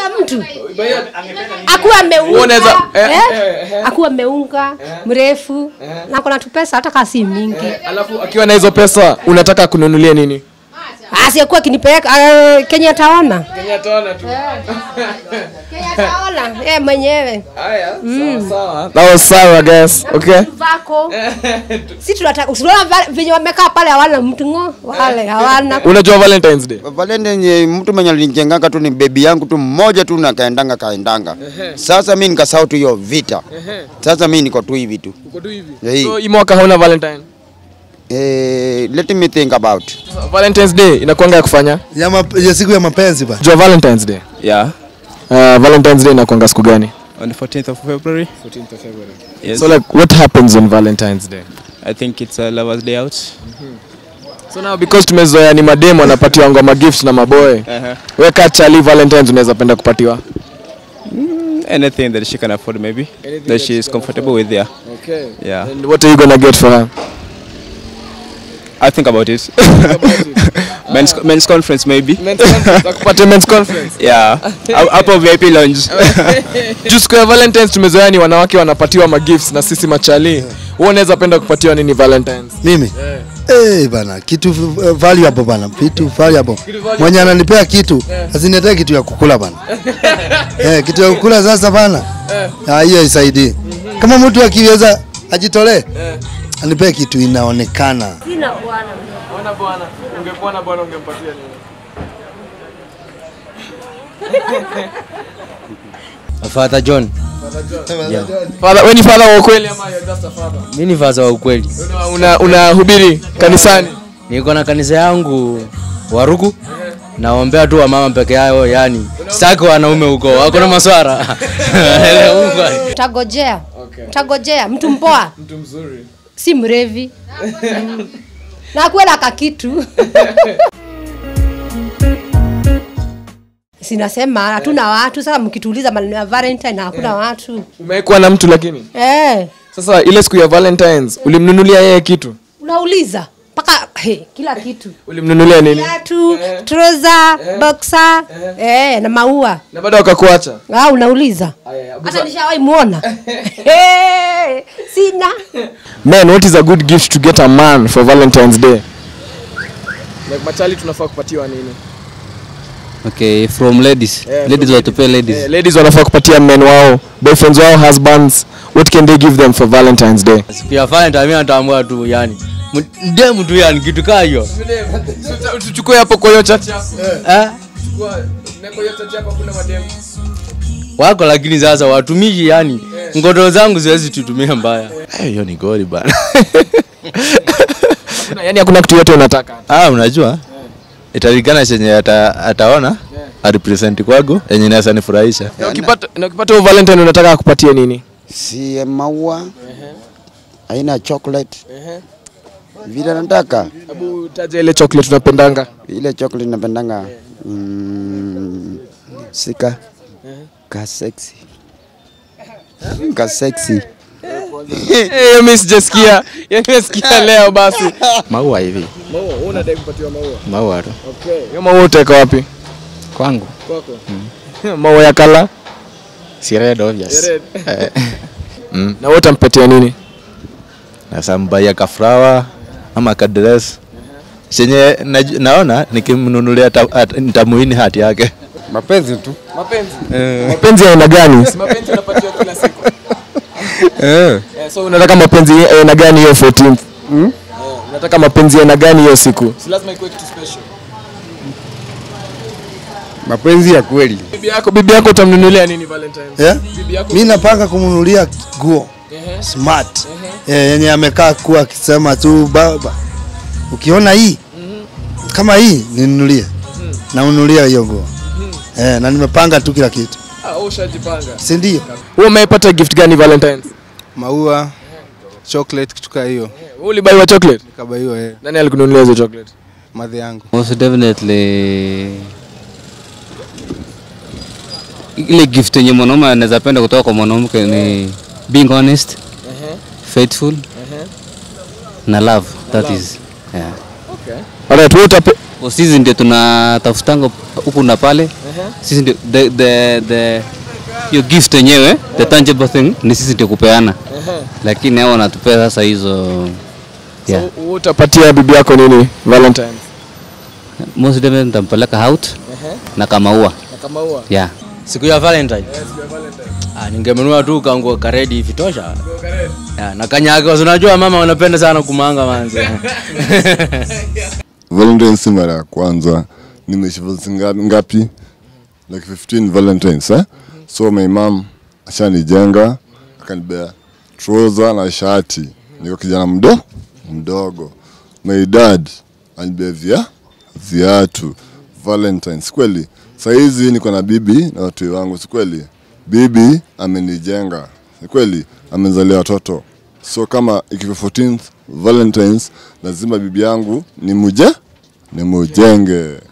mtu akuwa ameunga Unaweza- eh, eh, eh, eh. akuwa ameunga mrefu na kuna tupesa hata kasi mingi Alafu akiwa na hizo pesa unataka kununulia nini? asiyekuwa akinipeleka uh, kenye ataona Kenya taona tu. kenye ataona eh mwenyewe Haya, sawa sawa. That was sawa guys. Okay. vako si tunataka usiona va- venye wamekaa pale hawana mtu ngo wale hawana Unajua Valentine's Day? Valentine ni mtu mwenye alinijenganga tu ni bebi yangu tu mmoja tu na kaendanga kaendanga. Sasa mimi nikasahau tu hiyo vita. Sasa mimi niko tu hivi tu. Uko tu hivi. Yeah. So hii mwaka hauna Valentine. Eh, let me think about. So, Valentine's Day inakuanga ya kufanya? ya, map, ya siku ya mapenzi ba Jua Valentine's Day. Yeah, Uh, Valentine's Day inakuanga siku gani? on the 14th of February. 14th of February. Yes. So like what happens on Valentine's Day? I think it's a lovers' day out. So now because tumezoea ni mademo anapatiwa ngoma gifts na maboy. Uh-huh. Wewe kama chali Valentine's unaweza penda kupatiwa? Anything that she can afford, maybe that she is comfortable with. Yeah, Okay. yeah. And what are you gonna get for her? I think about it. men's men's conference, maybe. Kupata men's conference. Yeah, Up- hapo VIP lounge. Juu siku ya Valentine's tumezoea ni wanawake wanapatiwa magifts na sisi machali. Wewe unaweza penda kupatiwa nini Valentine's? mimi Eh bana kitu uh, valuable bana kitu valuable mwenye ananipea kitu asiniletee kitu ya kukula bana eh, kitu ya kukula sasa bana Ah, hiyo isaidii kama mtu akiweza ajitolee anipee kitu inaonekana sina bwana Ona bwana, ungekuwa na bwana ungempatia nini? Father John. Father, wewe ni father wa ukweli ama you're just a father? Mimi ni father wa ukweli. Una- Una unahubiri kanisani? Niko na kanisa yangu Waruku. Naombea tu wamama peke yao, yani sitaki wanaume huko, wako na maswara. utagojea utagojea mtu mpoa Mtu mzuri. si mrevi Mm. na akuwe na kakitu sinasema hatuna watu sasa mkituuliza maneno ya valentine na hakuna watu Umekuwa na mtu lakini. eh, Sasa ile siku ya Valentine's ulimnunulia yeye kitu? unauliza mpaka hey, kila kitu Ulimnunulia nini? viatu troza boxa eh, na maua Na bado akakuacha. ah, unauliza hata nishawahi muona hey, sina Man, what is a good gift to get a man for Valentine's Day? Like machali tunafaa kupatiwa nini? Okay, from ladies. Yeah, ladies from watupe ladies. Eh, ladies wanafaa kupatia men wao, boyfriends wao, husbands. What can they give them for Valentine's Day? Siku ya Valentine mimi natambua tu yani. Ndiye mtu yani kitu kaa hiyo. Tuchukue hapo kwa hiyo chat yako. Eh? Chukua na kwa hiyo chat yako kuna madem. Wako lakini sasa watumishi yani. Ngoto zangu siwezi tutumia mbaya. hiyo ni goli bana Kuna yani hakuna kitu yote unataka. ah, unajua italingana chenye ata, ataona arepresent kwago yenye inaweza nifurahisha Na ukipata na ukipata huyo Valentine unataka akupatie nini? Si maua. Aina ya chocolate. Vile nataka. Hebu taja ile chocolate tunapendanga. Ile chocolate napendanga. Mm, sika. Ka sexy. Ka sexy. Eh, hiyo mimi sijasikia. Yaani nimesikia leo basi. maua hivi Maua, wewe unadai kupatiwa maua. maua tu Okay. Hiyo maua utaweka wapi? kwangu Kwako. Maua ya kala. si red obvious Red. Eh, mm. Na wewe utampatia nini? nasambaya kafrawa ama kadres chenye naju- naona nikimnunulia ata- at- nitamuini hati yake Mapenzi tu. Mapenzi. Mapenzi ya aina gani? Si mapenzi unapatiwa kila siku. Eh, so unataka mapenzi ya aina gani hiyo 14th? Mm? Unataka mapenzi ya aina gani hiyo siku? Si lazima ikuwe kitu special. Mapenzi ya kweli. Bibi yako, bibi yako utamnunulia nini Valentine's? yeah? Bibi yako. mi napanga kumnunulia nguo smart eh, yenye amekaa kuwa akisema tu baba ukiona hii kama hii ninunulie naunulia hiyo nguo eh, na nimepanga tu kila kitu Ah, wewe ushajipanga. si ndio Wewe umepata gift gani Valentine's? maua chocolate kutoka hiyo Wewe ulibaiwa chocolate? kaba hiyo eh, Nani alikununulia hizo chocolate? madhi yangu Most definitely ile gift yenye mwanaume anaweza penda kutoka kwa mwanamke ni being honest, faithful na love. That is yeah. Alright, wewe utape Kwa sisi ndio tunatafutanga huku na pale sisi ndio the, the, the hiyo gift yenyewe the tangible thing ni sisi ndio kupeana lakini hao wanatupea sasa hizo yeah. So, wewe utapatia bibi yako nini Valentine? most of them nitampeleka out na kamaua Na kama huwa. yeah. siku ya Valentine. Ah, ningemenua tu kanguo karedi hivi tosha. Ya, na kanyaga, unajua mama wanapenda sana kumanga manzi. Valentine si mara ya kwanza, nimeishi vazi nga- ngapi? Like 15 Valentines eh? So my mom ashanijenga akanibea trouser na shati, niko kijana mdo mdogo. My dad anibea via viatu Valentines kweli. Saa hizi niko na bibi na watu wangu, si kweli? Bibi amenijenga, si kweli? Amezalia watoto, so kama ikifika 14th Valentines lazima bibi yangu nimuje nimujenge.